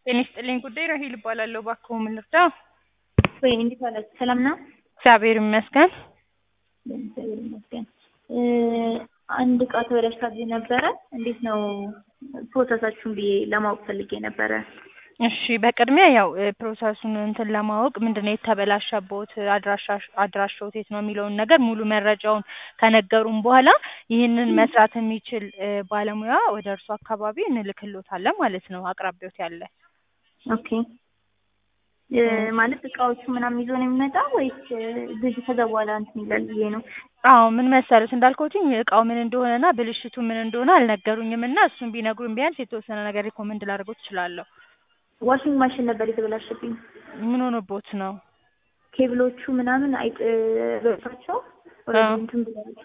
ጤና ይስጥልኝ ጉዳይ ራሄል እባላለሁ። እባክዎ ምን ልርዳ? ወይ እንዴት ዋላችሁ? ሰላም ነው? እግዚአብሔር ይመስገን። እግዚአብሔር ይመስገን። እ አንድ እቃ ተበላሽታብኝ ነበረ። እንዴት ነው ፕሮሰሳችሁን ብዬ ለማወቅ ፈልጌ ነበረ። እሺ በቅድሚያ ያው እ ፕሮሰሱን እንትን ለማወቅ ምንድን ነው የተበላሸቦት አድራሻ አድራሻዎት የት ነው የሚለውን ነገር ሙሉ መረጃውን ከነገሩን በኋላ ይህንን መስራት የሚችል እ ባለሙያ ወደ እርሱ አካባቢ እንልክሎታለን ማለት ነው አቅራቢዎት ያለ ኦኬ እ ማለት እቃዎቹ ምናምን ይዞ ነው የሚመጣው ወይስ ብዙ ከዛ በኋላ እንትን ይላል ብዬ ነው? አዎ ምን መሰሉት እንዳልኩትኝ እቃው ምን እንደሆነና ብልሽቱ ምን እንደሆነ አልነገሩኝም እና እሱን ቢነግሩኝ ቢያንስ የተወሰነ ነገር ሪኮመንድ ላደርጎት እችላለሁ። ዋሽንግ ማሽን ነበር የተበላሸብኝ። ምን ሆኖቦት ነው? ኬብሎቹ ምናምን አይጥ በታቸው ወደ እንትን ብለዋል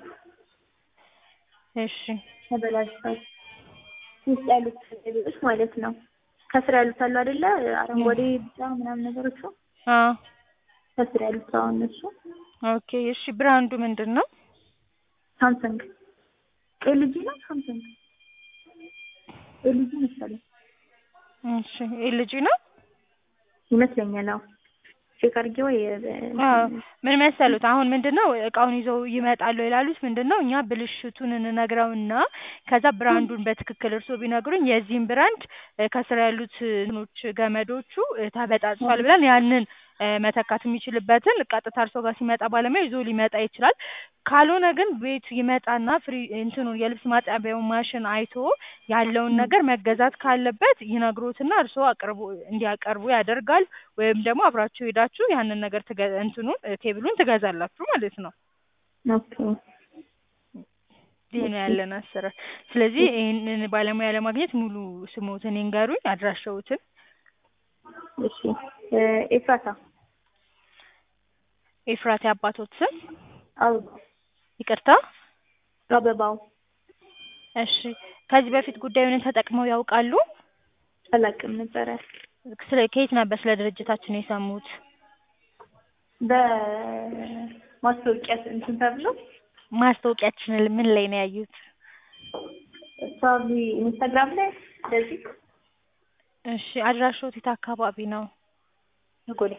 እሺ ተበላሽቷል። ውስጥ ያሉት ኬብሎች ማለት ነው። ከስር ያሉት አሉ አይደለ? አረንጓዴ፣ ቢጫ ምናምን ነገሮቹ አዎ ከስር ያሉት አሁን እነሱ ኦኬ እሺ ብራንዱ ምንድን ነው? ሳምሰንግ ኤልጂ ነው ሳምሰንግ ኤልጂ መሰለኝ እሺ ኤልጂ ነው ይመስለኛል። አዎ ቼክ አድርጌ ወይ አዎ ምን መሰሉት አሁን ምንድን ነው እቃውን ይዘው ይመጣሉ ይላሉት ምንድን ነው እኛ ብልሽቱን እንነግረውና ከዛ ብራንዱን በትክክል እርስዎ ቢነግሩኝ የዚህን ብራንድ እ ከስር ያሉት እንትኖች ገመዶቹ እ ተበጣጥሷል ብለን ያንን እ መተካት የሚችልበትን ቀጥታ እርስዎ ጋር ሲመጣ ባለሙያ ይዞ ሊመጣ ይችላል። ካልሆነ ግን ቤት ይመጣና ፍሪ እንትኑን የልብስ ማጠቢያውን ማሽን አይቶ ያለውን ነገር መገዛት ካለበት ይነግሮትና እርስዎ አቅርቦ እንዲያቀርቡ ያደርጋል። ወይም ደግሞ አብራችሁ ሄዳችሁ ያንን ነገር ትገ እንትኑን እ ኬብሉን ትገዛላችሁ ማለት ነው። ኦኬ ይህ ነው ያለን አሰራር። ስለዚህ ይህንን ባለሙያ ለማግኘት ሙሉ ስሞትን ይንገሩኝ፣ አድራሻዎትን። እሺ እ ኤፍራታ ኤፍራት የአባቶት ስም አበባ ይቅርታ። አበባው እሺ ከዚህ በፊት ጉዳዩን ተጠቅመው ያውቃሉ? አላውቅም ነበረ። ስለ ከየት ነበር ስለ ድርጅታችን የሰሙት? በማስታወቂያ እንትን ተብሎ ማስታወቂያችንን ምን ላይ ነው ያዩት? ሳቢ ኢንስታግራም ላይ እንደዚህ እሺ አድራሻዎት የት አካባቢ ነው? ጎዴ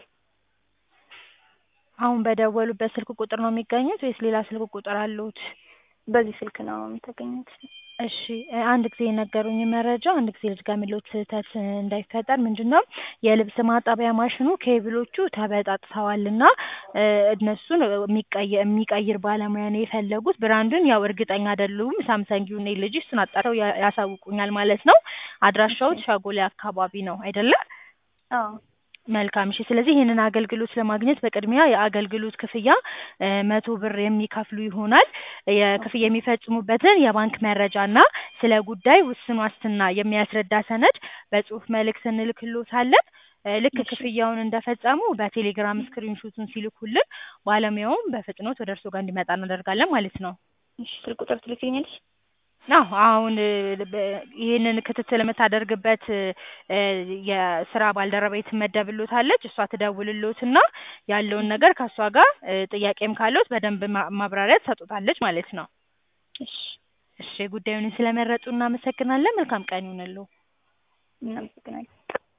አሁን በደወሉበት ስልክ ቁጥር ነው የሚገኙት ወይስ ሌላ ስልክ ቁጥር አለዎት? በዚህ ስልክ ነው የምታገኙት? እሺ እ አንድ ጊዜ የነገሩኝ መረጃ አንድ ጊዜ ልድገምልዎት ስህተት እንዳይፈጠር ምንድን ነው የልብስ ማጠቢያ ማሽኑ ኬብሎቹ ተበጣጥሰዋልና እ እነሱን የሚቀየ የሚቀይር ባለሙያ ነው የፈለጉት። ብራንዱን ያው እርግጠኛ አይደሉም ሳምሰንግ ይሁን ኤልጂ እሱን አጣርተው ያ ያሳውቁኛል ማለት ነው። አድራሻዎት ሸጎሌ አካባቢ ነው አይደለ? አዎ መልካም እሺ። ስለዚህ ይህንን አገልግሎት ለማግኘት በቅድሚያ የአገልግሎት ክፍያ እ መቶ ብር የሚከፍሉ ይሆናል። የክፍያ የሚፈጽሙበትን የባንክ መረጃና ስለ ጉዳይ ውስን ዋስትና የሚያስረዳ ሰነድ በጽሁፍ መልእክት እንልክልዎታለን። እ ልክ ክፍያውን እንደፈጸሙ በቴሌግራም ስክሪንሾቱን ሲልኩልን ባለሙያውም በፍጥነት ወደ እርስዎ ጋር እንዲመጣ እናደርጋለን ማለት ነው። እሺ ስልክ ቁጥር ትልክልኛለሽ? አዎ አሁን እ በ ይህንን ክትትል የምታደርግበት እ የስራ ባልደረባዬ ትመደብልዎታለች። እሷ ትደውልልዎትና ያለውን ነገር ከእሷ ጋር እ ጥያቄም ካለዎት በደንብ ማ ማብራሪያ ትሰጡታለች ማለት ነው። እሺ እሺ ጉዳዩን ስለመረጡ እናመሰግናለን። መልካም ቀን ይሁንልዎ። እናመሰግናለን።